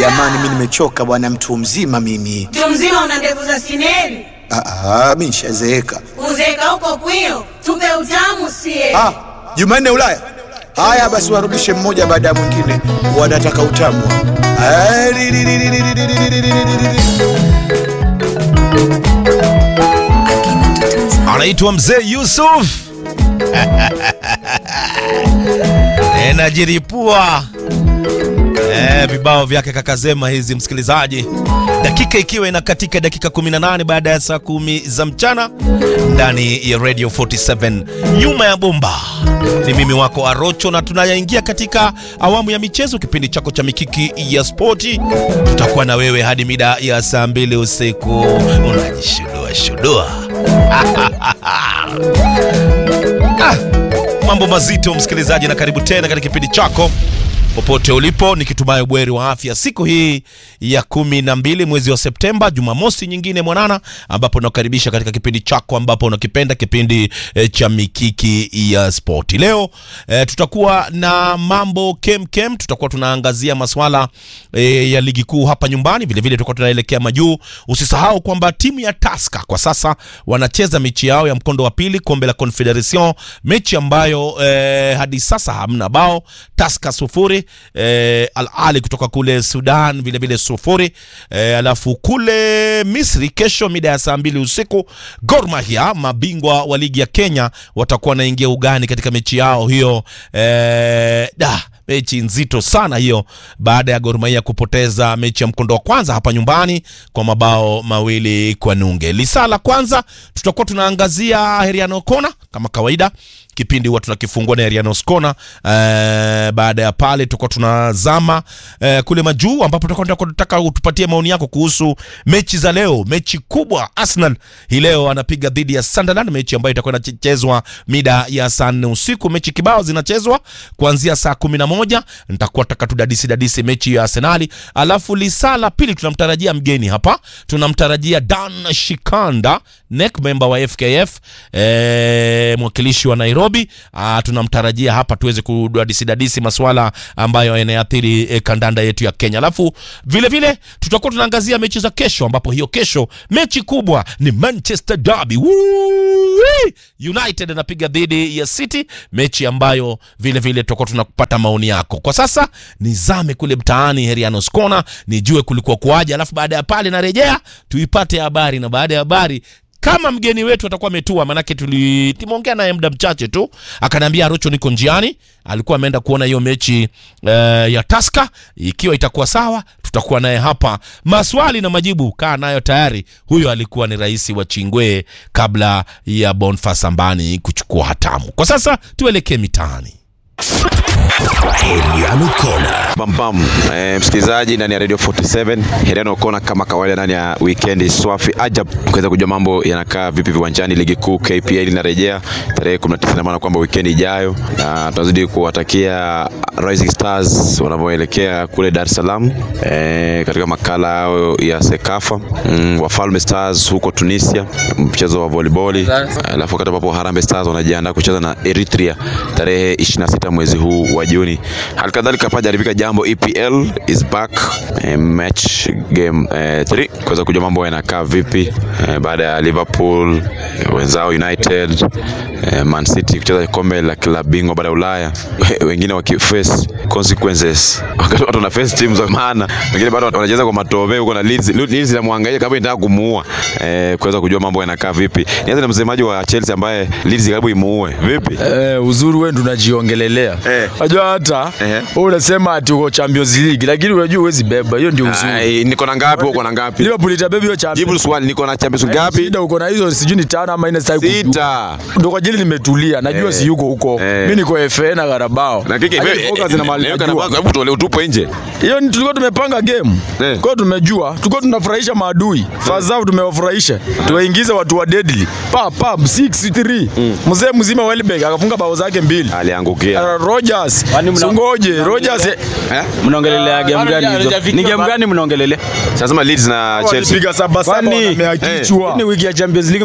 jamani, mi nimechoka bwana, mtu mzima mimi. Mtu mzima una ndevu za sineri, Ah, ah, mi nishazeeka. uzeeka huko kwio, tupe utamu sie. Ah, Jumanne Ulaya. Haya basi, warudishe mmoja baada ya mwingine, wanataka utamu. Ah, li- li- li- li- li- li- li- li- li- li- li- li- anaitwa mzee Yusuf Eh, najiripua eh, vibao vyake kakazema hizi, msikilizaji, dakika ikiwa inakatika dakika 18 baada ya saa kumi za mchana ndani ya Radio 47 nyuma ya bomba. Ni mimi wako Arocho na tunayaingia katika awamu ya michezo, kipindi chako cha mikiki ya spoti. Tutakuwa na wewe hadi mida ya saa mbili usiku. Unajishudua shudua Ah, mambo mazito msikilizaji, na karibu tena katika kipindi chako popote ulipo, nikitumai ubweri wa afya siku hii ya kumi na mbili mwezi wa Septemba, Jumamosi nyingine mwanana, ambapo nakukaribisha katika kipindi chako ambapo unakipenda kipindi e, cha mikiki ya spoti. Leo e, tutakuwa na mambo kem kem, tutakuwa tunaangazia maswala e, ya ligi kuu hapa nyumbani, vilevile tutakuwa tunaelekea majuu. Usisahau kwamba timu ya Tusker kwa sasa wanacheza mechi yao ya mkondo wa pili kombe la Confederation, mechi ambayo e, hadi sasa hamna bao. Tusker sufuri eh, Al Ali kutoka kule Sudan vile vile sufuri eh, alafu kule Misri kesho mida ya saa mbili usiku Gor Mahia mabingwa wa ligi ya Kenya watakuwa wanaingia ugani katika mechi yao hiyo eh, da mechi nzito sana hiyo baada ya Gor Mahia kupoteza mechi ya mkondo wa kwanza hapa nyumbani kwa mabao mawili kwa nunge. Lisaa la kwanza tutakuwa tunaangazia Heriano Kona kama kawaida kipindi huwa tunakifungua na Heriano Skona. Eh, baada ya pale tutakuwa tunazama eh, kule majuu ambapo tutakuwa tunataka utupatie maoni yako kuhusu mechi za leo, mechi kubwa. Arsenal hii leo anapiga dhidi ya Sunderland, mechi ambayo itakuwa inachezwa mida ya saa nne usiku. Mechi kibao zinachezwa kuanzia saa kumi na moja. Nitakuwa taka tudadisi dadisi mechi ya Arsenali, alafu lisaa la pili tunamtarajia mgeni hapa, tunamtarajia Dan Shikanda NEC member wa FKF eh, mwakilishi wa Nairobi. Ah, tunamtarajia hapa tuweze kudadisi dadisi maswala ambayo yanayathiri eh, kandanda yetu ya Kenya. Alafu vile vile tutakuwa tunaangazia mechi za kesho, ambapo hiyo kesho mechi kubwa ni Manchester Derby. Woo! United anapiga dhidi ya City, mechi ambayo vile vile tutakuwa tunapata maoni yako. Kwa sasa nizame kule mtaani Herianos Corner nijue kulikuwa kuaje, alafu baada ya pale narejea tuipate habari, na baada ya habari kama mgeni wetu atakuwa ametua, manake tuli- tumeongea naye muda mchache tu, akaniambia Arocho, niko njiani. Alikuwa ameenda kuona hiyo mechi eh, ya Tusker. Ikiwa itakuwa sawa, tutakuwa naye hapa, maswali na majibu, kaa nayo tayari. Huyo alikuwa ni rais wa Chingwe kabla ya Boniface Ambani kuchukua hatamu. Kwa sasa tuelekee mitaani. Heriano Kona. Bambam eh, msikilizaji ndani ya Radio 47 Heriano Kona kama kawaida ndani ya weekend swafi ajab kuweza kujua mambo yanakaa vipi viwanjani. Ligi kuu KPL inarejea tarehe 19 na maana kwamba weekend ijayo, na tunazidi kuwatakia Rising Stars wanavyoelekea kule Dar es Salaam eh, katika makala yao ya Sekafa mm, Wafalme Stars huko Tunisia, mchezo wa volleyball, alafu wakati ambapo Harambee Stars wanajiandaa kucheza na Eritrea tarehe 26 mwezi huu wa Juni. Halikadhalika hapa jaribika jambo EPL is back eh, match game 3 kuweza kujua mambo yanakaa vipi eh, baada ya Liverpool eh, wenzao United eh, Man City kucheza kombe la klabu bingwa baada ya Ulaya wengine wakiface consequences wakati watu wana face teams za maana, wengine bado wanacheza kwa matope huko na Leeds Leeds inamwangalia kama inataka kumuua eh, kuweza kujua mambo yanakaa vipi. Nianze na msemaji wa Chelsea ambaye Leeds karibu imuue. Vipi? Eh, uzuri wewe tunajiongelelea. Eh. Unajua hata Ehe. wewe unasema ati uko Champions League lakini unajua huwezi beba. Hiyo ndio uzuri. Ai, niko na ngapi? Uko na ngapi? Liverpool itabeba hiyo Champions. Jibu swali, niko na Champions ngapi? Shida uko na hizo sijui ni tano ama nne sitaki kujua. Sita. Ndio kwa ajili nimetulia. Najua Eh. si yuko huko. Eh. Mimi niko FA na Carabao. Na kike Lakini wewe, focus na mahali leo najua. kana baka hebu tuole utupo nje. Hiyo ni tulikuwa tumepanga game. Eh. Kwa hiyo tumejua, tulikuwa tunafurahisha maadui. First half tumewafurahisha. Tuwaingize watu wa deadly. Pa pa 6-3. Mzee mzima Welbeck akafunga bao zake mbili. Aliangukia. Uh, Rogers. mna- Sungoje, Rogers Eh? mnaongelelea game gani hizo? Ni game gani mnaongelelea? Sasa Leeds na Chelsea. walipiga saba saba Kwani- wamea kichwa. Ni wiki ya Champions League mnaongelelea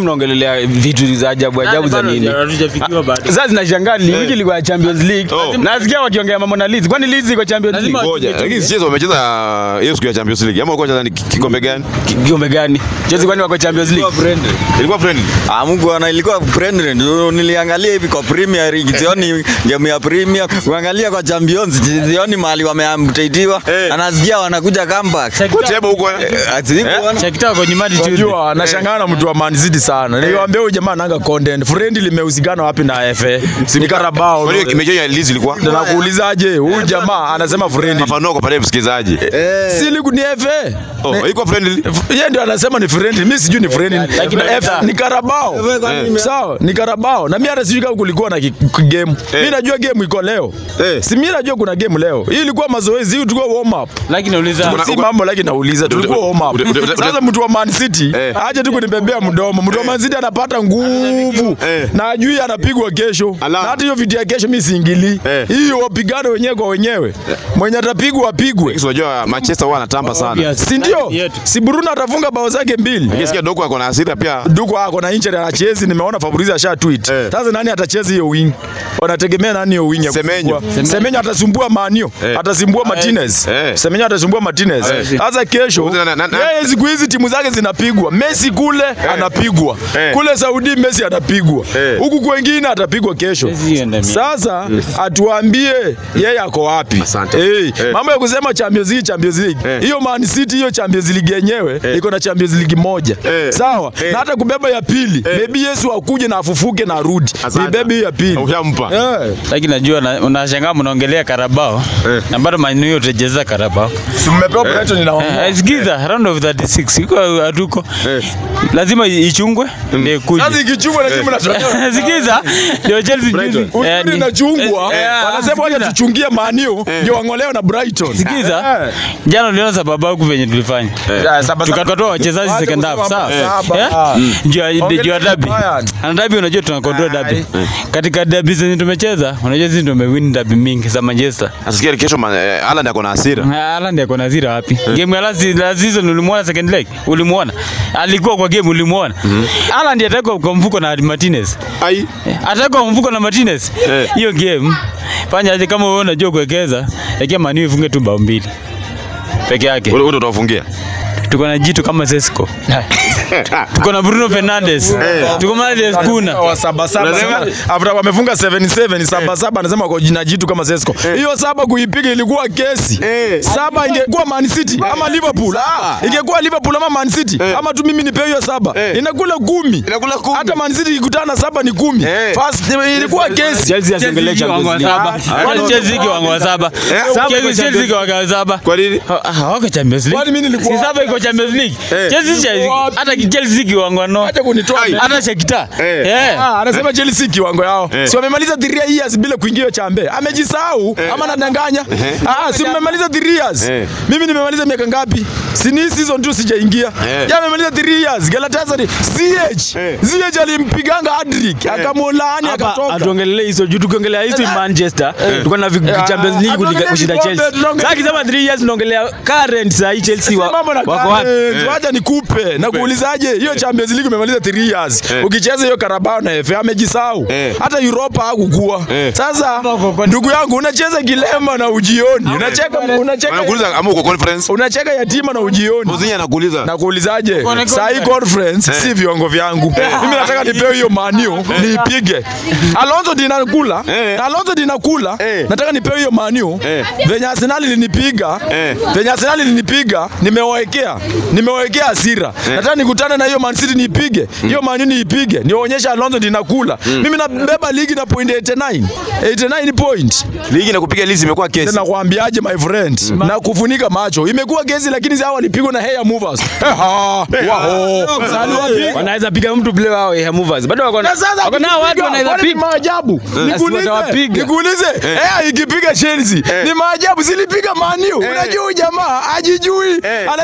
mnaongea vitu za ajabu ajabu za nini? Hatujafikiwa bado. Sasa zinashangaa ni wiki ilikuwa ya Champions League. Oh. Nasikia wakiongea mambo na Leeds. Kwani Leeds iko Champions Lazima League? Ngoja, lakini sichezo wamecheza hiyo siku ya Champions League. Ama walikuwa wanacheza ni kikombe gani? Ki- Kikombe gani? Chelsea kwani wako Champions League? Ilikuwa friendly. Ah, Mungu ana ilikuwa friendly. Ndio Niliangalia hivi kwa Premier League, sioni game ya Premier. Kuangalia kwa Champions, sioni mahali wameamtaitiwa. Eh. Anasikia wanakuja comeback. Kwa tebo huko. eh? Eh, ati- Shakita wako nyumbani tu. Unajua anashangaa na mtu wa Man City sana. Niliwaambia huyu jamaa ananga content. Friendly limehusikana wapi na FA? Si ni Carabao. Kwa hiyo mechi ya Leeds ilikuwa. Ndio nakuulizaje? Huyu jamaa anasema friendly. Mafanuo kwa pale msikilizaji. Si ligu ni FA. Oh, ilikuwa friendly. Yeye ndio anasema ni friendly. Mimi sijui ni friendly. Lakini F- Ni Carabao. Sawa, ni Carabao. Na mimi hata sijui kama kulikuwa na ki- ki- game. Mimi najua game iko leo. Eh. Si mimi najua kuna game leo. Hii ilikuwa mazoezi, hii tulikuwa warm up. Lakini nauliza Kuna- Si mambo lakini nauliza tulikuwa warm up. Ude- ude- ude- Sasa mtu wa Man City Eh. aje tu kunibebea mdomo. Mtu wa Man City anapata nguvu Eh. na ajui anapigwa kesho. Ala. Na hata hiyo video ya kesho mimi siingilii. Eh. Hiyo wapigane wenyewe kwa wenyewe. Mwenye atapigwa apigwe. Sisi unajua Manchester huwa anatamba sana. Obvious. Si ndio? Yetu. Si Bruno atafunga bao zake mbili. Nikisikia Doku ako na hasira pia. Duko ako na injury anachezi, nimeona Fabrizio asha tweet. Eh. Sasa nani atacheza hiyo wing? Wanategemea nani hiyo wing ya Semenyo. kufungua? Semenyo atasumbua Manio, Eh. atasumbua Martinez. Eh. Semenyo atasumbua Martinez. Eh. Sasa kesho Na- na- na- na- yeye siku hizi timu zake zinapigwa. Messi kule anapigwa. Eh. Kule Saudi Messi anapigwa. Eh. Huku kwengine atapigwa kesho. Messi enda mimi. Sasa atuambie yeye ako wapi? Asante. Eh, Eh. mambo ya kusema Champions League, Champions League. Eh. Hiyo Man City hiyo Champions League yenyewe iko na Champions League moja. Eh. Sawa? Eh. Na hata kubeba ya pili. Maybe Yesu akuje na afufuke na arudi. Asante. Nibebe hiyo ya pili. Ushampa. Eh. lakini najua na- unashangaa mnaongelea Karabao Eh. na bado Man U utacheza Karabao. Si mmepewa Brighton Eh, inawaambia. Sikiza round of 36 iko hatuko. Eh. Lazima ichungwe ndio kuje. Sasa ikichungwa na timu na Sikiza ndio Chelsea Brighton. juzi. eh, Uzuri ni- inachungwa. eh, eh, Wanasema waje sikiza. tuchungie Manio ndio wangolewe na Brighton. Sikiza. Eh. Jana uliona sababu yangu venye tulifanya. Ya, saba- Tukatoa wachezaji Wacha second half, kusema sawa? saba. Eh? Ah. Juu ya- Ongelea juu ya derby. Bayern. Na derby unajua tuna control derby. Katika derby zenye tumecheza, unajua sisi ndio tumewin derby mingi za Manchester. Nasikia kesho man- eh, Haaland ako na hasira. Haaland ako na zira wapi? Game ya last last season ulimuona second leg? Ulimuona? Alikuwa kwa game ulimuona? Haaland atakwa kwa mfuko na Martinez. Ai. Atakwa kwa mfuko na Martinez. Eh. Hiyo game fanya aje kama wewe unajua kuwekeza, lakini Man U ifunge tu bao mbili. Peke yake. Wewe ndio utafungia. Tuko na jitu kama Sesko. Tuko na Bruno Fernandes. Tuko na Miles Kuna. wa saba saba Unasema- saba. After wamefunga 77 saba saba anasema kwa jina jitu kama Sesko. Hiyo saba kuipiga ilikuwa kesi. Eh. Saba ingekuwa Man City ama Liverpool. Ah, ingekuwa Liverpool ama Man City ama tu mimi nipe hiyo saba. Eh. Inakula kumi. Inakula kumi. Hata Man City ikikutana saba ni kumi. Eh. First ilikuwa kesi. Chelsea asiongelee Champions League. Kwani Chelsea iko wango wa saba? Chelsea Chelsea iko wango wa saba. Kwa nini? Ha- ha- Hawako Champions League. Kwani mimi nilikuwa Si saba iko Champions League. Chelsea Chelsea- wapi? hata Chelsea iko wango no. Acha kunitoa. Ai. Hata Shakhtar. Eh. Eh. Ah, anasema Chelsea kiwango yao. Eh. Si wamemaliza 3 years bila kuingia hiyo chambe. Amejisahau ama anadanganya? Ah, si mmemaliza 3 years. Eh. Mimi nimemaliza miaka ngapi? Si ni season tu sijaingia. Eh. Ya amemaliza 3 years. Galatasaray CH. Eh. CH alimpiganga Adrick, akamwolaani Hapa akatoka. atuongelee hizo juu tukiongelea hizo Manchester tuko na vi- Eh, Champions League atuongelee kuliko- kushinda vikombe, Chelsea. tunaongelea- Sasa kisema 3 years tunaongelea current saa hii Chelsea wa- Si mambo na wako wapi? current. Wacha nikupe na kuulizaje hiyo Champions League umemaliza 3 years. Eh. Ukicheza hiyo Carabao na FA amejisahau. Eh. Hata Europa hakukua. Eh. Sasa ndugu yangu unacheza kilema na ujioni. Unacheka unacheka Anakuuliza ama uko conference? unacheka yatima na ujioni. Muzinyi anakuuliza. Na kuulizaje? Kone Saa hii conference si viwango vyangu. Mimi nataka nipewe hiyo manio niipige. Alonso dinakula. Eh. Alonso dinakula. Eh. Nataka nipewe hiyo manio. Eh. Venye Arsenal ilinipiga. Eh. Venye Arsenal ilinipiga, nimewawekea. Nimewawekea hasira. Nataka nikutane na hiyo Man City niipige. Hiyo Man U niipige. Nionyeshe Alonso dinakula. Mimi nabeba ligi na point 89. 89 point. Ligi na kupiga Leeds imekuwa kesi. Tena kuambiaje my friend? Na kufunika macho. Imekuwa kesi lakini zao walipigwa na hair movers. Eha, waho. Sali wapi? wanaweza piga mtu play wao ya movers bado wako na Na sasa wako na watu wanaweza kwani ni piga maajabu. Nikuulize, watawapiga. nikuulize, eh ikipiga Chelsea ni maajabu zilipiga Man U. Unajua huyu jamaa ajijui. Eh. Anasema wanaweza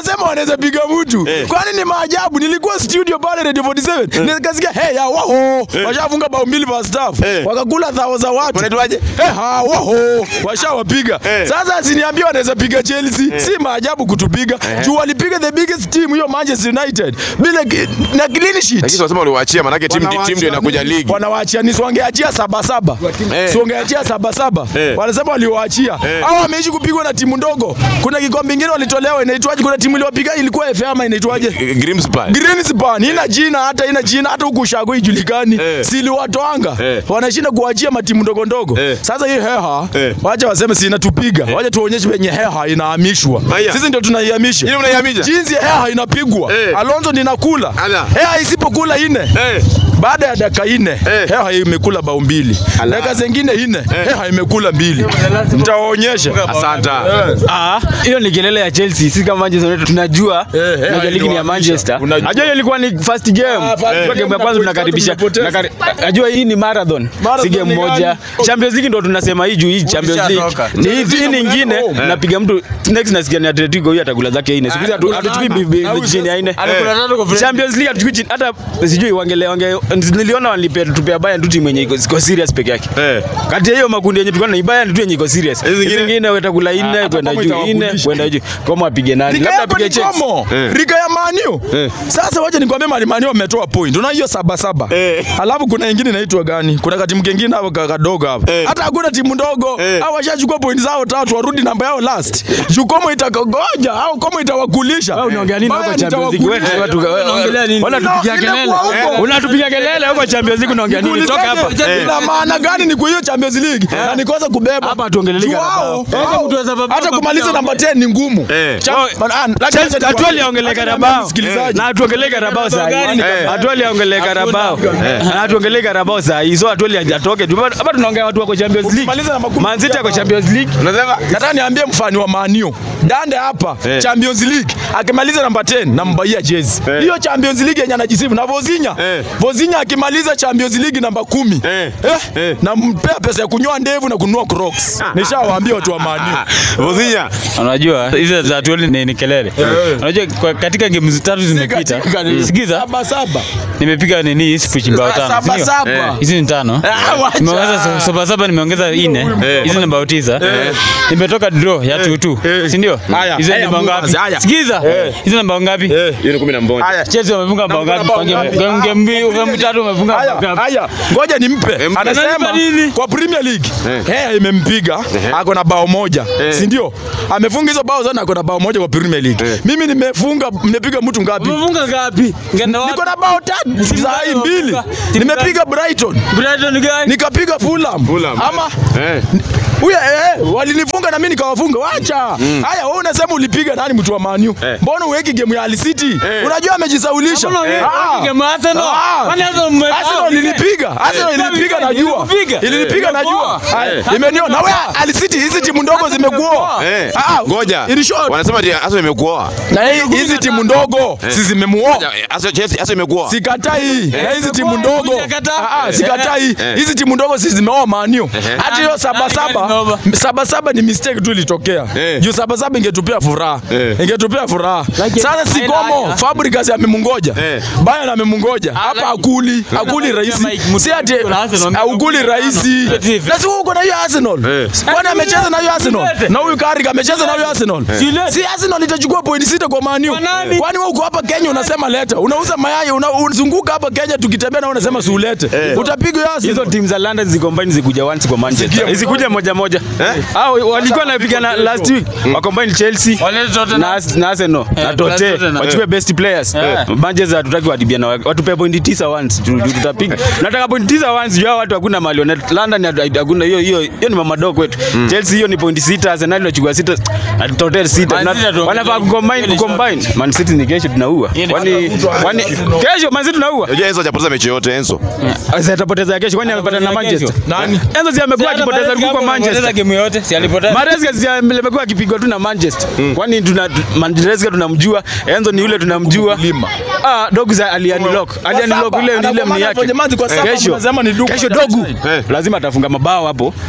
anaweza piga mtu kwani ni maajabu nilikuwa studio pale radio 47 nikasikia hey ya waho washafunga bao mbili pa staff wakakula thao za watu Wanaitwaje? Eh, ha, waho washawapiga sasa asiniambia wanaweza piga Chelsea si maajabu kutupiga juu walipiga the biggest team hiyo Manchester United bila ki- na clean sheet Lakini wanasema waliwaachia manake timu timu ndio inakuja ligi. wanawaachia ni siwangeachia saba saba Eh. siwangeachia saba saba Eh. wanasema waliwaachia hao wameishi kupigwa na timu ndogo kuna kikombe ingine walitolewa inaitwaje kuna timu iliwapiga ilikuwa FA ama inaitwaje Grimsby. Greenspan ina jina hata ina jina hata huku ushago ijulikani Eh. siliwatoanga Eh. wanashinda kuachia matimu ndogo ndogo Eh. sasa hii heha Eh. wacha waseme si inatupiga wacha tuonyeshe venye heha inahamishwa Haya. sisi ndio tunaihamisha Ili mnaihamisha? jinsi heha inapigwa Eh. Alonso ninakula Ala. heha isipokula ine Eh. baada ya dakika ine Eh. heha imekula bao mbili Ala. dakika zingine ine heha imekula mbili nitawaonyesha Asante. Ah, hiyo ni kelele ya Chelsea. Sisi kama Manchester United tunajua Eh, eh, unajua ligi ni ya ndio Manchester. unajua. Najua hiyo ilikuwa ni first game. first Kwa game game ya na kwanza point tunakaribisha. tatu tumepoteza. tunakari- Najua hii ni marathon. Marathon Si game ni moja. gani? Champions League ndo tunasema hii juu hii Champions League. Ni hii hii nyingine napiga mtu next nasikia ni Atletico huyu atakula zake ine. Siku hizi hatu- hatuchukui bi- bi- bi- chini ya ine. Champions League hatuchukui chini hata sijui wangele wange niliona walipea tupea Bayern tu timu yenye iko iko serious peke yake. Eh. Kati ya hiyo makundi yenye tulikuwa na Bayern tu yenye iko serious. Hizi Hizi zingine? zingine watakula ine hata kwenda kama juu ine itawafundisha. kwenda juu. Kama apige nani? Liga Labda yako apige ni Chelsea. Como. Eh. Liga ya Maniu. Eh. Sasa wacha nikwambie Mali Maniu wametoa point. Una hiyo saba saba. Eh. Alafu kuna ingine inaitwa gani? Kuna katimu kingine hapo ka- kadogo hapo. Eh. Hata hakuna timu ndogo. Eh. Hao washachukua point zao tatu warudi namba yao last. Jukomo itakagoja au Como itawakulisha. Wewe unaongea nini huko Bayern Champions League? Wewe itawakulisha. watu unaongelea nini? Unatupigia No, kelele. inakuwa huko. Unatupigia kelele huko Champions League unaongea nini? Toka hapa. Ulizaje? Ina maana gani ni kwa hiyo Champions League? Na nikosa kubeba. Hapa tuongelele Juu Carabao. hao- hao- Hata kumaliza namba 10 ni ngumu. Eh. Cha- Man- ah, lakini Chelsea acha hatuali nikwambie- aongelee acha Carabao. niambie msikilizaji. Na hatuongelee Carabao saa hii. Eh. Hatuali aongelee Carabao. Na hatuongelee Carabao saa hii. So hatuali atoke. Hapa tunaongea watu wako Champions League. Ukimaliza na makumi Man City pia ako bao. Champions League. Unasema nataka niambie mfani wa manio dande hapa Eh. champions league akimaliza namba 10 nambaia jezi Eh. hiyo champions league yenye anajisifu na vozinya Eh. vozinya akimaliza champions league namba kumi Eh. Eh, Eh. nampea pesa ya kunyoa ndevu na kununua crocs nishawaambia watu wa manio Vozinya. Unajua hizo za hatuali ni, ni kelele. Unajua kwa, katika game tatu zimepita. Sikiza. saba saba Nimepiga nini hii speech mbao tano. saba sindio? saba Hizi ni tano. Ah, wacha. Nimeongeza sa- saba saba nimeongeza ine. Eh. Hizi ni mbao tisa. Nimetoka draw ya 2-2. Si ndio? Haya, Hizo haya, ni mbao ngapi? Mbuzi, haya. Sikiza. Hizo ni mbao ngapi? Hiyo ni 11. haya Chelsea wamefunga mbao ngapi? mbao Kwa game ngapi? game- game mbili, game tatu wamefunga mbao haya ngapi? haya ngoja nimpe Eh, mpe. anasema Ananipa nini? kwa premier league Eh. hea imempiga ako na bao moja Eh. si ndio amefunga hizo bao zote ako na bao moja kwa premier league Eh. mimi nimefunga nimepiga mtu ngapi Umefunga ngapi? Ngenda wapi? niko na bao tatu saa hii mbili umefunga? nimepiga brighton Brighton gani? nikapiga fulham Fulham. ama Eh. huyo eh, walinifunga na mimi nikawafunga wacha haya wewe unasema ulipiga nani mtu wa maniu Eh. mbona uweki game ya Al City Eh. unajua amejisaulisha Mbona uweki Ah. game ya Arsenal? Ah. Kwani Arsenal mme- Arsenal ilinipiga Arsenal ilinipiga najua Ilikupiga? ilinipiga najua Eh. Haya, imeniona na wewe Al City hizi timu ndogo zimekuoa Eh. Ah, Ngoja. in short Wanasema ati Arsenal imekuoa. na hii- hizi timu ndogo si zimemuoa Arsenal Chelsea Arsenal imekuoa. sikatai na hizi timu ndogo Hujakataa? Ah, ah, sikatai Eh. hizi timu ndogo si zimeoa maniu hata hiyo saba Nani saba zimeoa? saba saba ni mistake tu ilitokea Eh. juu saba saba ingetupia furaha Eh. ingetupia furaha Lakini- sasa sikomo Haya. Fabricas amemungoja Eh. Bayern amemungoja hapa lakini- akuli akuli rahisi Mike, si ati mtu na Arsenal, akuli rahisi Eh. na si wewe uko na hiyo Arsenal Eh. kwani amecheza na hiyo Arsenal Silete. na huyu Carrick amecheza na hiyo Arsenal Silete. si Arsenal itachukua point sita kwa Man U Kwa nani? kwani wewe uko hapa Kenya unasema leta unauza mayai una- unazunguka hapa Kenya tukitembea na wewe unasema si ulete utapigwa hiyo hizo Arsenal timu za London zikombine zikuja once kwa Manchester. Zikuja moja moja. Hao walikuwa wanapigana last week. Wakombine Chelsea na Ars- na Arsenal na Tote. Wachukue best players. Manchester hatutaki wadibia na watupe point tisa once. tu- tu- Tutapiga. Nataka point tisa once juu hao watu hakuna mali. wana- London hatu- hakuna hiyo hiyo hiyo ni mamado kwetu. Chelsea hiyo ni point sita, Arsenal inachukua sita na Tote sita. Na- Wanafaa kucombine kucombine. Man City ni kesho tunaua. Kwani kwani kesho Man City tunaua. Unajua Enzo hajapoteza mechi yote Enzo. Sasa atapoteza ya kesho kwani amepata na Manchester. nani Enzo si amekuwa akipoteza ligi kwa Manchester. game yote si alipoteza Maresca si amekuwa akipigwa tu na Manchester. Kwani tuna Maresca tunamjua, Enzo ni yule tunamjua. Lima. Ah, dogu za alianlock. Alianlock ile ile Anakuwa mni hapo yake. jamani, kwa saba Kesho mnasema ni Luka. kesho dogu Eh. lazima atafunga mabao hapo.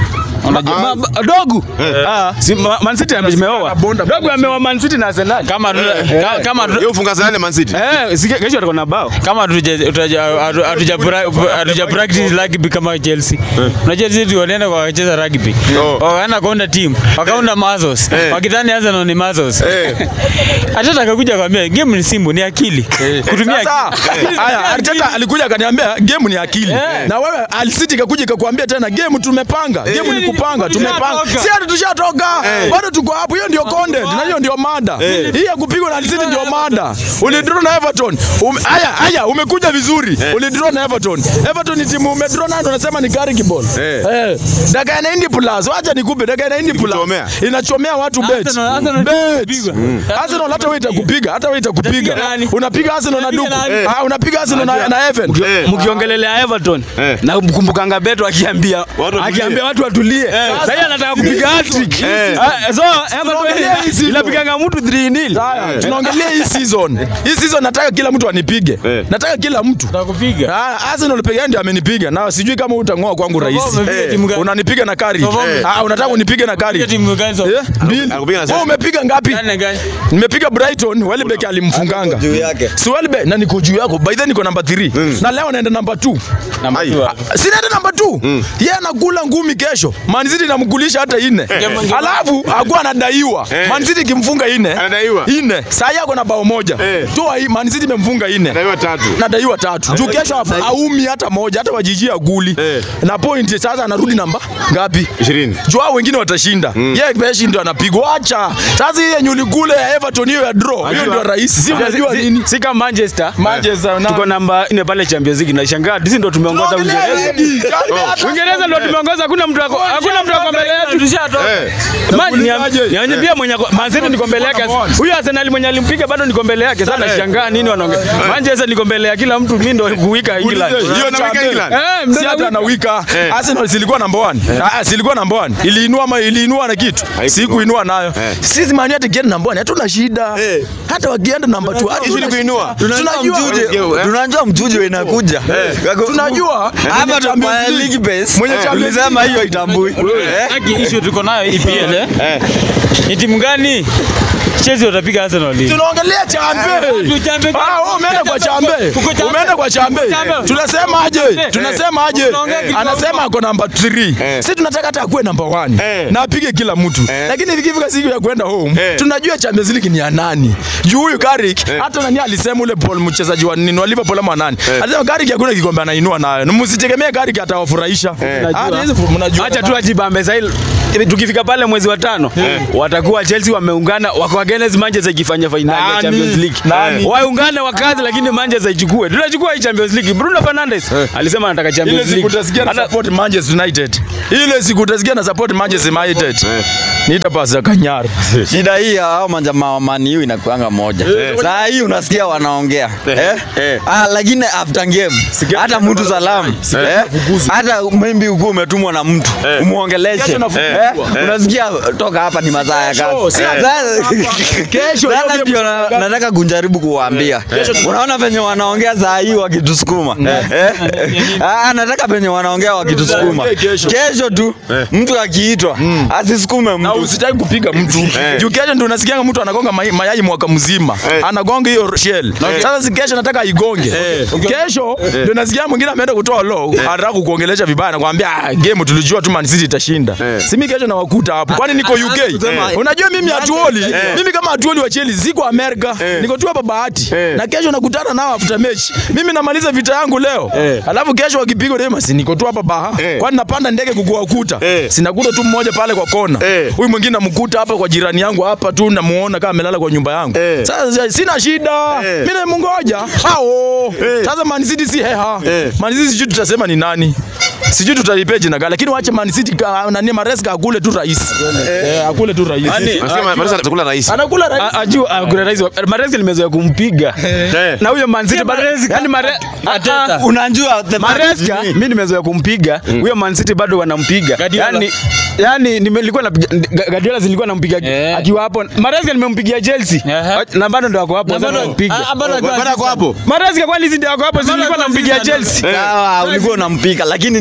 Unajua ma- ma- dogu. Ah, si Ma- Man City ameoa. Dogu ameoa Man City na Arsenal. Kama tu- ka- kama tu- Yeye ufunga sana Man City. Eh, si kesho atakuwa na bao. kama hatuja- hatuja- hatu- hatuja pra- hatuja practice rugby kama Chelsea. Unajua sisi walienda kwa wacheza rugby. Oh. Wakaenda kuunda team, wakaunda Mazos. Eh. Wakidhani Arsenal ni Mazos. Eh. Atata akakuja kwambia game ni simple, ni akili. Kutumia Sasa akili. haya, Arteta alikuja akaniambia game ni akili, na wewe Al City ikakuja ikakuambia tena game tumepanga, game ni kupanga, tumepanga. Tushatoka. Si hata tushatoka, bado tuko hapo. Hiyo ndio content na hiyo ndio mada. Hii ya kupigwa na Al City ndio mada. Ulidraw na Everton. Ume- Haya, haya, umekuja vizuri. Ulidraw na Everton. Everton ni timu umedraw nayo unasema ni Gary Kibol. Eh. Eh. Dakika ya 90 plus, wacha nikupe dakika ya 90 plus. Ikuchomea. Inachomea watu bet. Arsenal- Arsenal Bet. itapigwa. Arsenal hata wewe itakupiga, hata wewe itakupiga. Itapiga nani? Unapiga Arsenal na Itapiga Duku. nani? Ah, unapiga Arsenal na na Evan. Eh. Mkiongelelea Everton Eh. na kumbukanga Beto akiambia Watu watulie. akiambia watu watulie. Sasa yeye anataka kupiga hat-trick. Eh. Ah, So Tunaongelea hii Everton season. inapiganga mtu 3-0. Haya, tunaongelea hii season. Hii season nataka kila mtu anipige. Eh. Nataka kila mtu. Tutakupiga. Ah, Arsenal peke yake ndio amenipiga na sijui kama utang'oa kwangu rais. umepiga timu gani? Unanipiga na kari. Tofauti. Ah, unataka unipige na kari. Piga timu gani so? Eh? Mbili. Anakupiga na Wewe sasa. umepiga ngapi? Gani na gani? Nimepiga Brighton, Welbeck alimfunganga. juu yake. Si Welbeck na niko juu yako. By then niko namba 3. Na leo naenda namba 2. Ai. Si naenda namba 2. Yeye anakula ngumi kesho. Man City inamkulisha hata ine. Alafu akuwa anadaiwa. Eh. Man City kimfunga ine. Anadaiwa. Ine. Saa yako na bao moja. Eh. Toa hii Man City imemfunga ine. Anadaiwa tatu. Nadaiwa tatu. Juu kesho hapa aumi hata moja hata wajijia guli. Eh. Na point sasa anarudi namba ngapi? 20. Juu hao wengine watashinda. Yeye Beshi ndio anapigwa. Acha. Sasa hii yenye ulikule ya Everton hiyo ya draw. Hiyo ndio rahisi. Si unajua Si- nini? Si kama Manchester. Manchester na Tuko namba 4 pale Champions League na shangaa sisi ndo tumeongoza Uingereza. Uingereza ndo tumeongoza, hakuna mtu ako hakuna mtu ako mbele yetu. Eh. Man, niam- niambie pia mwenye ako- Man City niko mbele yake. Huyu Arsenal mwenye alimpiga bado niko mbele yake. Sasa nashangaa nini wanaongea. Manchester niko mbele ya kila mtu, mimi ndo kuwika England. Hiyo Unaweka champion. England? Eh, si mzee hata na wika Eh. Arsenal zilikuwa number 1 ah zilikuwa number 1 iliinua ma iliinua na kitu Haikuinua. si kuinua nayo Eh. sisi Man United kienda number 1 hatuna shida Eh. hata wakienda number 2 hata Ili kuinua. Tunajua tunajua mjuje, Eh. tunajua mjuje inakuja. tunajua Hapa tunafanya league base. Mwenye Champions Tulisema hiyo itambui. Eh? Haki issue tuko nayo EPL eh? Eh. Ni timu gani? Chelsea watapiga Arsenal lini? tunaongelea chambe tu chambe. Ah, wewe umeenda kwa chambe. Kuko chambe. Umeenda kwa chambe. Chambe. Tunasema aje? Eh. Tunasema aje? Tunaongea kitu Anasema ako namba 3. Eh. Sisi tunataka hata akuwe namba 1. Eh. Na apige kila mtu. Eh. Lakini ikifika siku ya kwenda home, Eh. tunajua Champions League ni ya nani. Juu huyu Carrick hata nani alisema ule Paul mchezaji wa nini wa Liverpool ama nani. Alisema Carrick hakuna kikombe anainua nayo. Na msitegemee Carrick atawafurahisha. Ah, hizo mnajua. Acha tu ajibambe sasa hili. Tukifika pale mwezi wa tano watakuwa Chelsea wameungana wako against Manchester ikifanya finali ya Nani? Champions League. Nani? Waungane wakazi lakini Manchester ichukue. Tunachukua hii Champions League. Bruno Fernandes alisema anataka Ile Champions siku League. utasikia na Hata- support Manchester United. Ile siku utasikia na support Manchester United. Niita pasa Kanyara. Shida hii ya hao majamaa wa Man U inakuanga moja. Saa hii unasikia wanaongea. Eh? Eh. Ah, lakini after game hata mtu salamu. Eh? Hata maybe uko umetumwa na mtu umuongeleshe. Kesho nafukuzwa. Eh? Unasikia toka hapa ni masaa ya Kesho, si kazi. hapa. Sasa- Kesho, Sasa hiyo ndio na- game- nataka kujaribu kuwaambia. Unaona venye wanaongea saa hii wakitusukuma. Eh? Ah, nataka venye wanaongea wakitusukuma. Kesho. Kesho tu mtu akiitwa asisukume na mtu. usitaki kupiga mtu juu kesho ndio unasikianga mtu anagonga mai- mayai mwaka mzima anagonga hiyo shell sasa si kesho nataka igonge kesho ndio nasikia mwingine ameenda kutoa law anataka kukuongelesha vibaya nakwambia ah, game tulijua tu Man City itashinda si mimi kesho nawakuta hapo kwani niko UK kusema- unajua mimi atuoli mimi kama atuoli wa Chelsea siko Amerika niko tu hapa bahati na kesho nakutana nao after match mimi namaliza vita yangu leo alafu kesho wakipigwa leo si niko tu hapa baha kwani napanda ndege kukuwakuta sinakuta tu mmoja pale kwa kona Eh. huyu mwingine namkuta hapa kwa jirani yangu hapa tu namuona kama amelala kwa nyumba yangu Eh. sasa sina shida Eh. mimi namungoja hao sasa Man City si heha Eh. Man City sijui tutasema ni nani sijui tutalipia jina gani lakini wache Man City ka- nani Maresca akule tu rais eh akule tu rais Unasema Marisa atakula rais. anakula rais A- ajua ah, kuna rais wa- Maresca nimezoea kumpiga Eh. na huyo Man City bado yani Mare Ateta. Unajua the Maresca mimi nimezoea kumpiga huyo Man City bado wanampiga Guardiola. yani yani nilikuwa na Guardiola zilikuwa nampiga Eh. akiwa hapo Maresca nimempigia Chelsea Ehe. na bado ndo wako hapo Na sasa bado- nampiga ah, bado akiwa Bado ako hapo. Maresca kwani hizi ndio wako hapo si nilikuwa akiwa nampigia assistant. Chelsea Sawa, ulikuwa unampiga lakini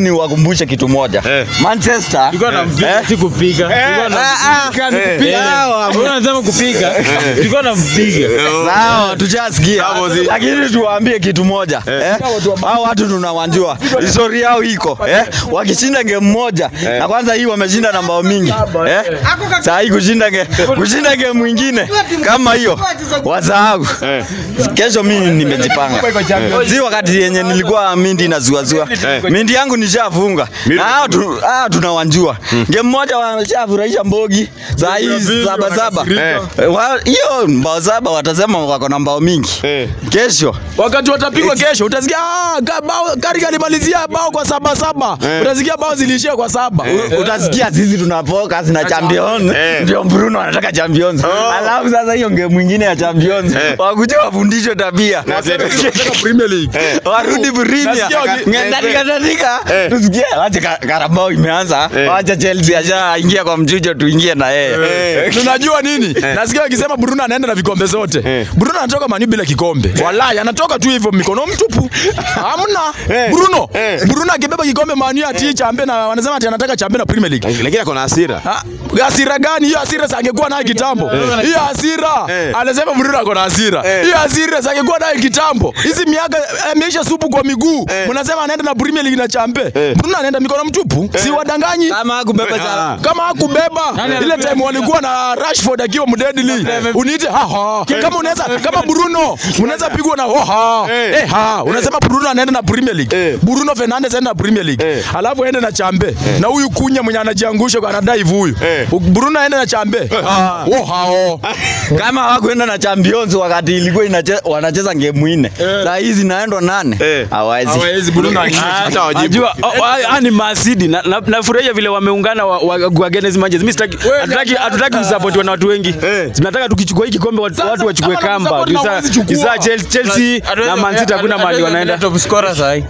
niwakumbushe kitu moja. Eh. Manchester Tulikuwa tunampiga eh? si kupiga. Tulikuwa tunampiga ni kupiga. Sawa, Wewe unasema kupiga. Tulikuwa tunampiga. Sawa, tushasikia. Sawa, zi- Lakini tuwaambie kitu moja. Eh? Hao watu tunawanjua. Historia yao iko. Eh? Wakishinda game moja na kwanza hii wameshinda na mbao mingi. Eh? Saa hii kushinda game kushinda game mwingine kama hiyo wasahau. Kesho mimi nimejipanga. Si wakati yenye nilikuwa mindi na zuazua. Mindi yangu nishafunga. Na hao tu, hao tunawanjua. Game moja wameshafurahisha mbogi. Saa hii saba saba. Eh, wa- Hiyo mbao saba watasema wako na mbao mingi. Eh. Kesho wakati watapigwa kesho utasikia ah, ka- bao kari kalimalizia bao kwa saba saba utasikia bao ziliishia kwa saba U- utasikia sisi tuna focus na champions Eh. ndio Bruno anataka champions alafu sasa hiyo game mwingine ya champions wakuja wafundishwe tabia Premier League warudi Premier Nasikia waki- ngadanika danika Eh. tusikie wacha Ka- Carabao imeanza wacha Chelsea ashaingia kwa mchujo tuingie na yeye tunajua nini nasikia wakisema Bruno anaenda na vikombe zote Bruno anatoka mani bila kikombe wallahi anatoka tu hivyo mikono mtupu hamna Bruno Bruno akibeba kikombe mani ati chambe na wanasema ati anataka chambe na Premier League Lakini ako na hasira. Ha, hasira gani hiyo hasira sangekuwa nayo kitambo hiyo hasira Eh. anasema Bruno ako na hasira hiyo hasira sangekuwa nayo kitambo hizi miaka ameisha supu kwa miguu mnasema anaenda na Premier League na chambe Bruno anaenda mikono mtupu si wadanganyi kama hakubeba cha kama hakubeba ile time walikuwa na Rashford akiwa mdeadly uniite ha ha kama unaweza kama Bruno unaweza pigwa na ho ha eh ha unasema Bruno anaenda na Premier League Bruno Fernandes anaenda na Premier League alafu aende na chambe na huyu kunya mwenye anajiangusha kwa anadai huyu Bruno aende na chambe ho ha ho kama hawakuenda na champions wakati ilikuwa inache, wanacheza game nne saa hizi naendwa nane Eh. hawawezi Hata wajibu. Najua oh, ah, ah, ni Masidi na na- nafurahia vile wameungana wa, wa, wa against Manchester. Mimi sitaki hatutaki hatutaki kusupport na watu wengi. Tunataka tukichukua hii kikombe watu, watu wachukue kama kamba. mnamsupport na Isa huwezi chukua. Isa Chelsea, Chelsea na Man City hakuna mahali wanaenda. Top scorer sasa hii.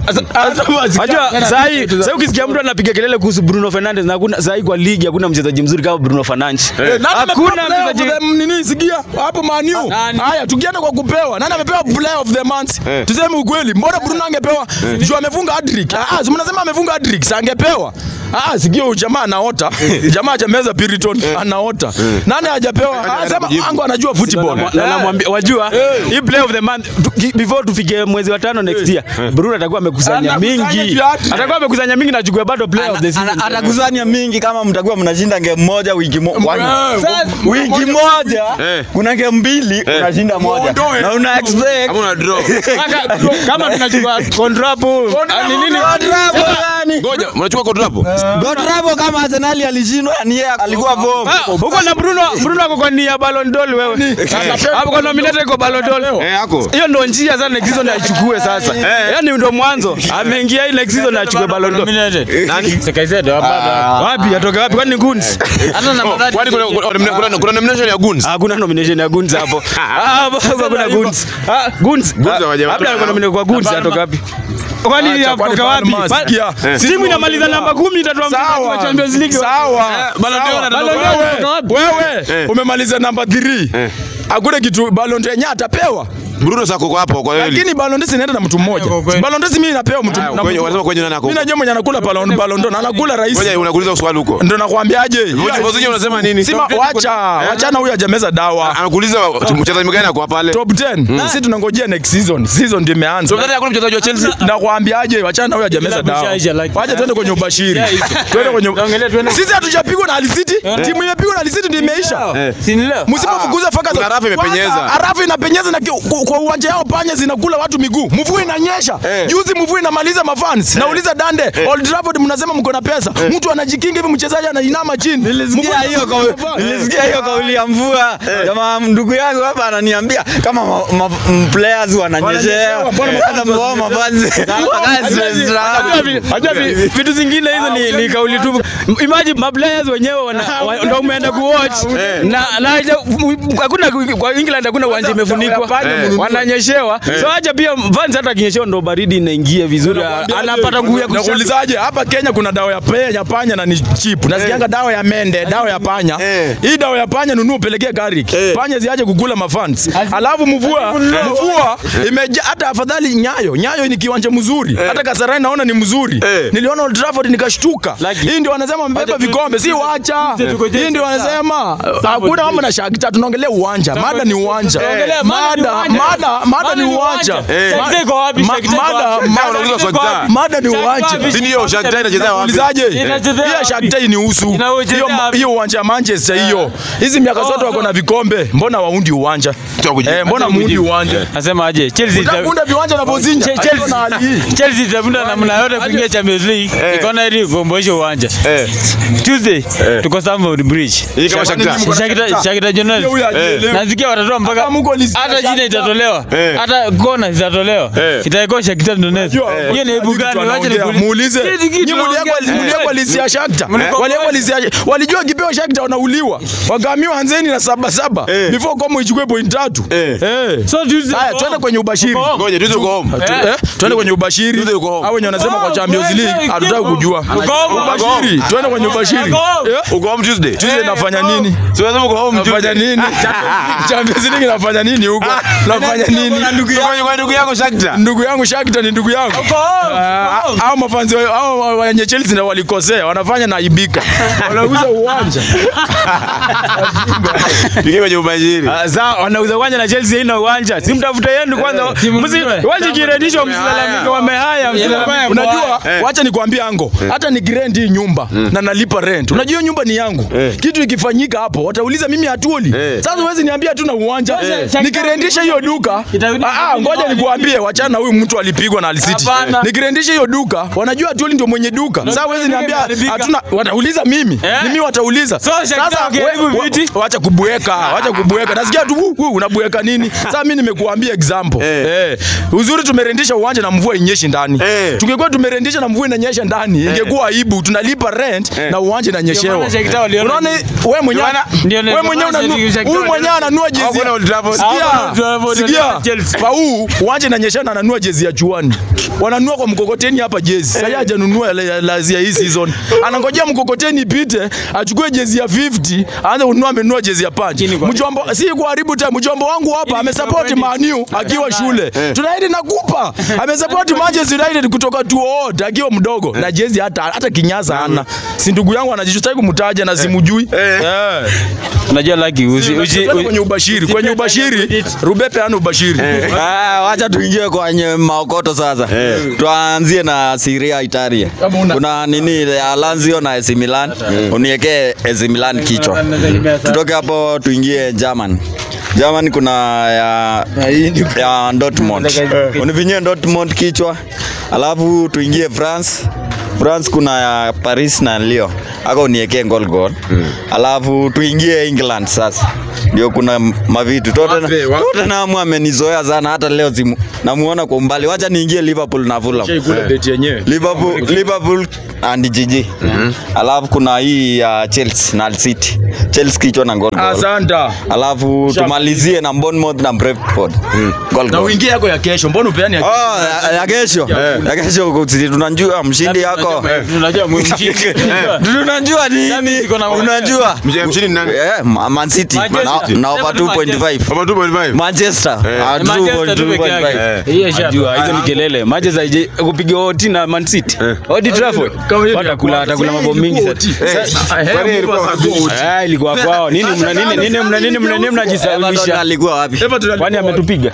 Unajua saa hii saa hii ukisikia mtu anapiga kelele kuhusu Bruno Fernandes na hakuna saa hii kwa ligi hakuna mchezaji mzuri kama Bruno Fernandes. Hakuna mchezaji nini sikia hapo Man U haya tukienda kwa kupewa nani amepewa player of the month tuseme ukweli mbona Bruno angepewa juu amefunga hat-trick ah si mnasema amefunga hat-trick si angepewa ah sikia huyu jamaa anaota jamaa hajameza Piriton anaota nani hajapewa ah sema ango anajua football na namwambia wajua hii play of the month tu- ki- before tufike mwezi wa tano next year Bruno atakuwa amekusanya Anakusanya mingi viatu. atakuwa amekusanya mingi na chukue bado player of the Ana- season atakusanya mingi kama mtakuwa mnashinda game moja wiki mo, wani- Eh, wiki moja Eh. kuna game mbili unashinda moja Muondoe. na una expect Ama una draw. kama tunachukua kontrapo ni nini Godrabo gani? Ngoja, mnachukua kontrapo? Godrabo kama Arsenal alishindwa ni yeye alikuwa bomb. Ah, huko na Bruno Bruno ako kwa nia Ballon d'Or wewe hapo kwa nominated kwa Ballon d'Or Eh, ako. hiyo ndo njia sana next season aichukue sasa yani ndo mwanzo ameingia hii next season achukue Ballon d'Or Nani? Sekaisedo hapa. wapi atoka wapi kwani ni Guns Hata namba Oh, Kwani kuna kuna- kuna- kuna nomination ya Guns? hakuna nomination ya Guns hapo Ah, hapo hakuna Guns Ah, Guns Guns hawaja- labda alikuwa nominated kwa Guns atoka wapi kwani Acha, kwani atoka wapi Palma, Pa- sikia. timu inamaliza namba 10 itatoa Sawa. kwa Champions League Sawa. Ballon d'Or Sawa. anatoka Wewe, wapi? wewe umemaliza namba 3 hakuna kitu Ballon d'Or yenyewe atapewa Bruno sasa uko hapo kwa hiyo. lakini Ballon d'Or inaenda na mtu mmoja Ballon d'Or mimi napewa mtu na Kwenye mtu- wanasema kwenye nani ako? mimi najua mwenye anakula Ballon Ballon d'Or na anakula rais Ngoja unakuuliza swali huko. ndio nakwambiaje Vozije unasema nini? Sima wacha wachana huyu hajameza dawa Anakuuliza mchezaji mgani ako hapa pale? top 10 sisi tunangojea next season season ndio imeanza Mchezaji hakuna mchezaji wa Chelsea. nakwambiaje wachana huyu hajameza dawa Bishaisha, like- wacha twende kwenye ubashiri twende kwenye sisi hatujapigwa na Al City timu imepigwa na Al City ndio imeisha Si ni leo? msipofukuza faka kuna rafu imepenyeza. Arafu inapenyeza na ki- ku- kwa uwanja yao panya zinakula watu miguu. Mvua inanyesha. Eh. Juzi mvua inamaliza mafans. Nauliza Dande, Old Trafford mnasema mko na pesa. Mtu anajikinga hivi mchezaji anainama chini. Nilisikia hiyo kauli, nilisikia hiyo kauli ya mvua. Jamaa ndugu yangu hapa ananiambia kama ma, ma, m- players wananyeshea. Hata mbao mafanzi. Wakazi Unajua vi- unajua vi- vitu zingine hizo ni, ni kauli tu. Imagine maplayers wenyewe wana- wa- ndio umeenda kuwatch na na haja- hakuna kwa England hakuna uwanja imefunikwa. wananyeshewa so acha pia fans hata akinyeshewa ndo baridi inaingia vizuri anapata nguvu ya kusha Nakuulizaje hapa Kenya kuna dawa ya penya panya na ni cheap. Nasikianga dawa ya mende, dawa ya panya. Hii dawa ya panya nunua upelekee Garik. Panya ziache kukula mafans. Alafu mvua, mvua imejaa hata afadhali Nyayo. Nyayo ni kiwanja mzuri. Hata Kasarani naona ni mzuri. Niliona Old Trafford nikashtuka. Hii ndio wanasema wamebeba vikombe, si wacha. Hii ndio wanasema hakuna mambo na Shakhtar, tunaongelea uwanja. Mada ni uwanja. Mada, mada, mada ni uwanja. Shakhtar iko wapi? Ma- Shakhtar iko Mada, wapi? mada, unauliza Shakhtar. mada ni uwanja. Si ndio Shakhtar inachezea wapi? Ulizaje? Inachezea Hiyo wapi? Shakhtar ni usu. Inachezea Hiyo wapi? hiyo uwanja ya Manchester hiyo. Hizi miaka zote wako na vikombe. Mbona waundi uwanja? Eh, mbona muundi uwanja? Nasema aje Chelsea ita- Utaunda viwanja na Bozinja. Che- Achana na hali hii. Chelsea Chelsea itavunda namna yote kuingia Champions League ikaona ili kuomboesha uwanja Eh. Tuesday tuko Stamford Bridge Hii kama Shakhtar. Shakhtar Shakhtar Jonas Huyu ajielewi. nasikia watatoa mpaka Hata Mungu alisikia hata jina Shakhtar. itatolewa Eh. hata kona zitatolewa Eh. itaikuwa Shakhtar Donetsk hiyo ni aibu gani wacha Wanaongea, nikuulize muulize. Hizi kitu Nyinyi mliekwa tunaongea. mliekwa lisi ya Shakhtar. Mlikuwa- Waliekwa lisi ya walijua kipewa Shakhtar wanauliwa. Wakaamiwa Hanzeni na saba saba. Eh. Before kama ichukue point tatu. Eh. Eh. so Tuesday Haya, twende kwenye ubashiri. Ngoja tuzo go home. Tu- eh, Twende kwenye ubashiri. Tuzo yuko home. Au wenye wanasema kwa Champions League hatutaki kujua. home. Ubashiri. Twende kwenye ubashiri. Uko home. Eh? Uko home Tuesday. Tuesday nafanya nini? Si unasema uko home Nafanya Tuesday. nini? Champions League nafanya nini huko? Nafanya nini? Kwa kwa ndugu yako Shakhtar. Ndugu yangu Shakhtar ni ndugu yangu. Ah, Hao mafanzi wa- hao wenye Chelsea ndio walikosea, wanafanya na ibika. Wanauza uwanja. Tukiwa kwenye ubashiri. Ah, Sawa, wanauza uwanja na Chelsea haina uwanja. Si mtafute yenu kwanza. Msi waje kirendisho msilalamike wamehaya msilalamike. Unajua, wacha nikwambie ango, hata nikirent hii nyumba na nalipa rent, unajua hiyo nyumba ni yangu. Kitu ikifanyika hapo, watauliza mimi hatuoli. Sasa huwezi niambia tu na uwanja. Nikirendisha hiyo duka, Itarudi ah, ah, ngoja nikuambie, wachana na huyu mtu alipigwa na Alisiti. Hapana. Nikirendisha hiyo duka, wanajua hatuoli ndio mwenye duka. Sasa huwezi niambia imeharibika. hatuna, watauliza mimi. Eh? Ni mimi watauliza. So, Shakhtar ukiharibu we- wa- viti? wacha kubweka, wacha kubweka. Nasikia tu "Wu, wu, unabweka nini? Sasa mimi nimekuambia example. Eh. Uzuri tumerendisha uwanja na mvua inyeshi ndani. Eh. Tungekuwa tumerendisha na mvua inanyesha ndani, ingekuwa aibu. Tunalipa rent na uwanja inanyeshewa. Ndio maana Shakhtar waliona- Unaona wewe mwenyewe Ndio, wewe mwenyewe ndio maana unanua Shakhtar huyu mwenyewe ananua jezi. Hakuna Old Trafford. Hakuna Old Sikia. Trafford, Sikia. wananua Chelsea. Kwa huu uwanja inanyesha na ananua jezi ya chuani. Wananua kwa mkokoteni hapa jezi. Sasa hajanunua la- la- la ya hii season. Anangojea mkokoteni ipite, achukue jezi ya 50, aanze kununua amenunua jezi ya punch. Mjomba si kuharibu time. Mjomba wangu hapa amesupport Man U akiwa shule. Tunaidi nakupa. Amesupport Manchester United kutoka tuote akiwa mdogo na jezi hata hata kinyaza hana. Si ndugu yangu anajishtai kumtaja na simujui. Eh. Unajua laki usi usi Twende kwenye ubashiri. Kwenye ubashiri, Rubepe ana ubashiri. Ah, wacha tuingie kwenye maokoto sasa. Tuanzie na Serie A Italia. Kuna nini ya Lazio na AC Milan. Uniwekee AC Milan kichwa. Tutoke hapo tuingie German. German kuna ya ya Dortmund. Univinyie Dortmund kichwa. Alafu tuingie France. France kuna ya Paris na Lyon. Aka uniwekee goal goal. Alafu tuingie England sasa. Ndio kuna mavitu. Tottenham Tottenham amenizoea sana hata leo simu. Namuona kwa umbali. Wacha niingie Liverpool na Fulham. Kule beti yenyewe. Liverpool, Liverpool and GG. Alafu kuna hii ya Chelsea na Hull City. Chelsea kichwa na goal goal. Asanta. Alafu tumalizie na Bournemouth na Brentford. Goal Na goal. uingie yako ya kesho. Mbona upeani ya Oh, ya- ya kesho. Ya kesho kuti- tunajua mshindi yako. unajua mshindi. Tunajua nini? ziko na- Unajua? Mshindi ni nani? Eh, Ma- Man City Manchester. na- na over 2.5. Over 2.5. Manchester ah, Manchester tu peke 2.5. yake. Hiyo shamba. Jua hizo ni kelele. Manchester haije kupiga oti na Man City. Old Trafford. Watakula watakula mambo mingi sasa. Kwani ilikuwa wapi? Ah, ilikuwa kwao. Nini mna nini nini mna nini mna nini Everton mnajisawisha? alikuwa wapi? Kwani ametupiga?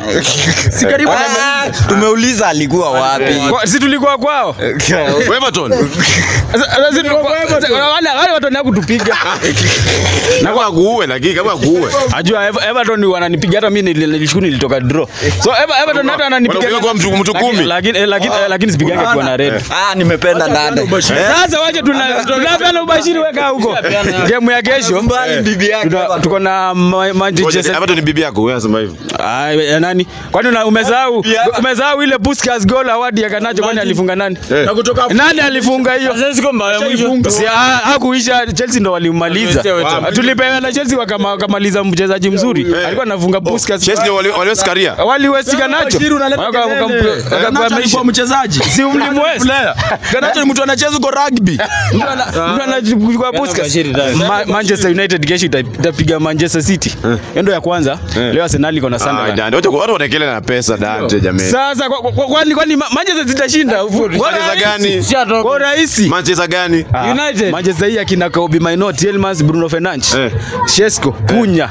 Ah, Tumeuliza alikuwa wapi? Kwa- Si tulikuwa kwao. Everton. Sasa sasa si tulikuwa wale wale watu wanataka kutupiga. Na kwa kuue lakini kama kuue. Ajua Ever- Everton wananipiga hata mimi nili- nilishukuru nilitoka draw. So Ever- Everton hata wananipiga. Wanapiga kwa mtu- mtu Lakini- kumi. Lakini eh, lakini eh, lakini sipigage kwa na red. Ah, nimependa nane. Sasa waje tuna tunapeana ubashiri weka huko. Game ya kesho Mbali bibi yake. tuta- tuko na Ma- Manchester Everton ni bibi yako, wewe unasema hivyo. Ah, ya nani? Kwani una- umesahau umesahau ile Puskas goal award ya Kanacho kwani alifunga nani? Na kutoka hapo Nani alifunga hiyo? Sasa siko mbaya mwisho. Si ah, hakuisha Chelsea ndo walimaliza. Tulipewa na Chelsea wakama- wakamaliza mchezaji mzuri. Alikuwa anafunga Puskas. Chelsea ndio wali- waliweza Karia. Waliwestika nacho. Shiri unaleta Waka- waka- kelele. waka- Garnacho waka- alikuwa mchezaji. Si mlimwest. Player. Garnacho ni mtu anacheza huko rugby. Mtu ana- mtu anachukua Puskas. Ma- Manchester United kesho ita- itapiga Manchester City. Hiyo ndo ya kwanza. Leo Arsenal iko na Ah, Sunderland. Dante, watu watu wanakelele na pesa Dante jamani. Sasa kwa- kwa- kwa- kwani kwani Ma- Manchester zitashinda? Manchester gani? Kwa rahisi. Manchester gani? United. Manchester hii akina Kobe Mainoo, Tielemans, Bruno Fernandes, Eh. Shesko, Kunya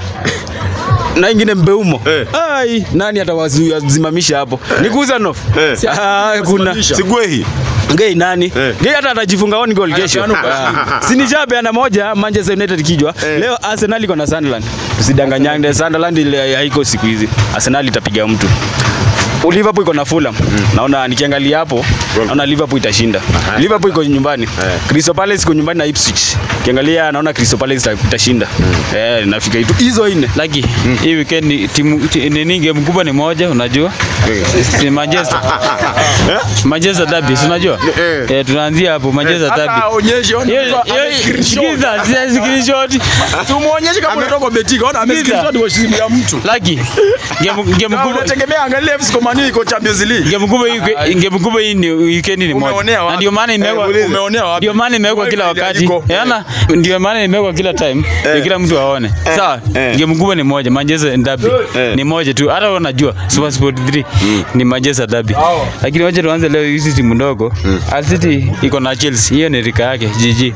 na ingine Mbeumo. Eh. Ai, nani atawasimamisha hapo? Ni Kuzanov. Eh. Ah, kuna Sigwehi. Ngei nani? Eh. Ngei hata atajifunga on goal kesho. Ah. Si nishapeana moja Manchester United kijwa. Eh. Leo Arsenal iko na Sunderland. Tusidanganyane, Sunderland ile haiko siku hizi. Arsenal itapiga mtu. Liverpool iko na Fulham. Naona nikiangalia hapo, naona Liverpool itashinda. Liverpool iko nyumbani. Crystal Palace iko nyumbani na Ipswich. Kiangalia naona Crystal Palace ita- itashinda. Eh, nafika hitu hizo nne. Laki, hii weekend ni timu ti- nini game kubwa ni moja unajua? Si Manchester. Manchester Derby, si unajua? Eh. Eh, tunaanzia hapo Manchester Hata Derby. aonyeshe ona Hiyo mtu hiyo ame screenshot. sikiza, si screenshot. Tumuonyeshe kama unatoka kwa Betika. Ona ame Sikiza. screenshot kwa simu ya mtu. Laki. Game game Kama kubwa unategemea angalia FC Komani iko Champions League. game kubwa hii game kubwa hii ni weekend ni moja. Umeonea wapi? Na ndio maana imewekwa Eh, umeonea wapi? Ndio maana imewekwa kila Wifi wakati. iko. Yaani ndio maana imewekwa kila time. Ndio kila mtu aone. Sawa? Eh. Game kubwa ni moja, Manchester Derby. Eh. Ni moja tu. Hata wewe unajua Super Sport 3 ni Manchester Derby. Lakini wacha tuanze leo hizi timu ndogo. Al City iko na Chelsea. Hiyo ni rika yake. GG.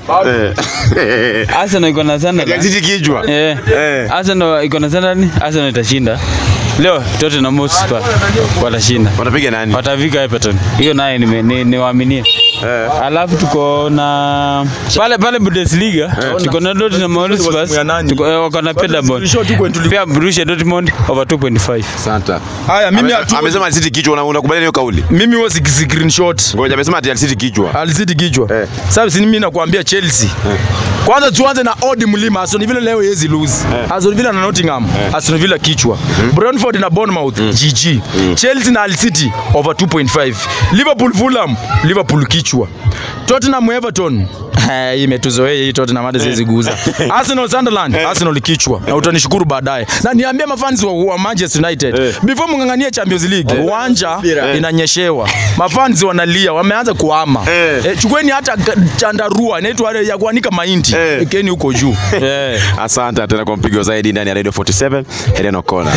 Eh. Arsenal iko na Sunderland. Gazeti kijwa. Eh. Eh. Arsenal iko na Sunderland. Arsenal itashinda. Leo Tottenham Hotspur watashinda. Watapiga nani? Watafika Everton. Hiyo naye ni, ni, ni waaminie. Eh. Alafu tuko na pale pale Bundesliga tuko na Dortmund Hotspur ya nani? tuko eh, wako na Paderborn. Screenshot huko tulip- Pia Borussia Dortmund over 2.5. Asante. Haya mimi Ame- hatu Amesema City kichwa una- unakubaliana hiyo kauli? mimi huwa siki screenshot. Ngoja amesema ati City kichwa. Alizidi kichwa. Eh. Sasa si mimi nakwambia Chelsea. Kwanza tuanze na odd mlima. Aston Villa leo yezi lose. Aston Villa na Nottingham. Aston Villa kichwa. Brentford na Bournemouth GG. Chelsea na Hull City over 2.5. Liverpool Fulham, Liverpool kichwa. Tottenham Everton. Eh, hii imetuzoea hii Tottenham hata siwezi guza. Arsenal Sunderland, Arsenal kichwa. Na utanishukuru baadaye. Na niambie mafans wa, wa Manchester United. Before mngangania Champions League, uwanja inanyeshewa. Mafans wanalia, wameanza kuhama. Eh. Eh, chukueni hata ga- chandarua inaitwa ile ya kuanika mahindi. Eh. Ekeni huko juu. Eh. Asante tena kwa mpigo zaidi ndani ya Radio 47 Helen O'Connor.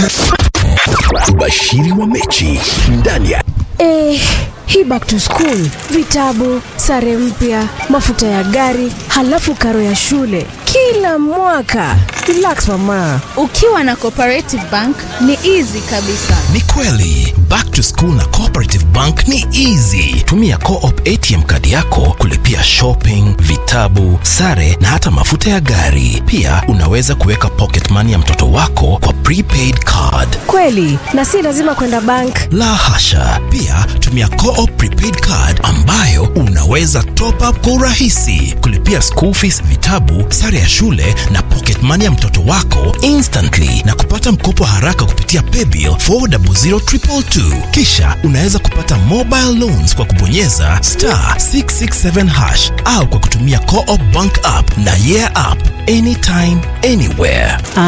Ubashiri wa mechi ndani ya Eh, hii back to school, vitabu, sare mpya, mafuta ya gari, halafu karo ya shule kila mwaka. Relax mama. Ukiwa na Cooperative Bank ni easy kabisa. ni kweli back to school na cooperative bank ni easy tumia co-op atm kadi yako kulipia shopping vitabu sare na hata mafuta ya gari pia unaweza kuweka pocket money ya mtoto wako kwa prepaid card Kweli, na si lazima kwenda bank. la hasha pia tumia co-op prepaid card ambayo unaweza top up kwa urahisi kulipia school fees vitabu sare ya shule na pocket money ya mtoto wako instantly na kupata mkopo haraka kupitia paybill 400222 kisha unaweza kupata mobile loans kwa kubonyeza star 667 hash au kwa kutumia co-op bank app na yeah app anytime anywhere